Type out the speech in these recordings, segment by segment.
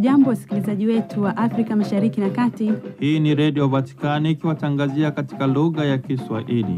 Hamjambo, wasikilizaji wetu wa Afrika Mashariki na Kati. Hii ni Redio Vatikani ikiwatangazia katika lugha ya Kiswahili.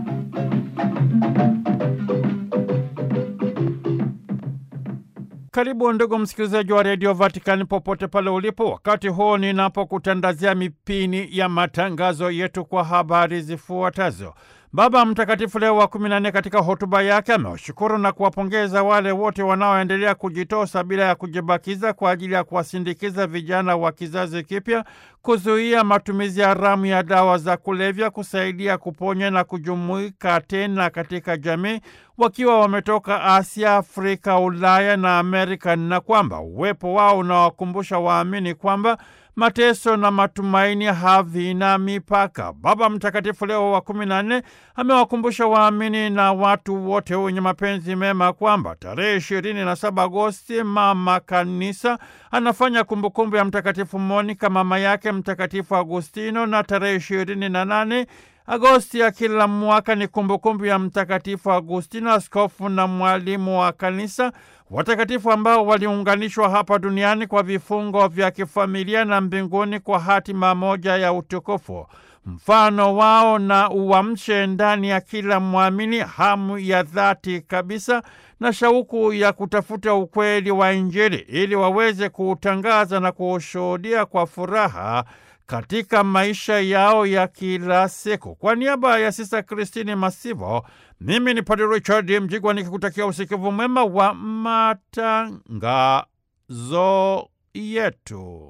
Karibu ndugu msikilizaji wa Redio Vatikani popote pale ulipo, wakati huu ninapokutandazia mipini ya matangazo yetu kwa habari zifuatazo. Baba Mtakatifu Leo wa kumi na nne katika hotuba yake amewashukuru na kuwapongeza wale wote wanaoendelea kujitosa bila ya kujibakiza kwa ajili ya kuwasindikiza vijana wa kizazi kipya, kuzuia matumizi haramu ya dawa za kulevya, kusaidia kuponya na kujumuika tena katika jamii wakiwa wametoka Asia, Afrika, Ulaya na Amerika, na kwamba uwepo wao unawakumbusha waamini kwamba mateso na matumaini havina mipaka. Baba Mtakatifu Leo wa kumi na nne amewakumbusha waamini na watu wote wenye mapenzi mema kwamba tarehe ishirini na saba Agosti Mama Kanisa anafanya kumbukumbu ya Mtakatifu Monika mama yake Mtakatifu Agustino, na tarehe ishirini na nane Agosti ya kila mwaka ni kumbukumbu ya Mtakatifu Agustino, askofu na mwalimu wa Kanisa, watakatifu ambao waliunganishwa hapa duniani kwa vifungo vya kifamilia na mbinguni kwa hatima moja ya utukufu. Mfano wao na uamshe ndani ya kila mwamini hamu ya dhati kabisa na shauku ya kutafuta ukweli wa Injili ili waweze kuutangaza na kuushuhudia kwa furaha katika maisha yao ya kila siku. Kwa niaba ya Sista Kristini Masivo, mimi ni Padre Richard Mjigwa nikikutakia usikivu mwema wa matangazo yetu.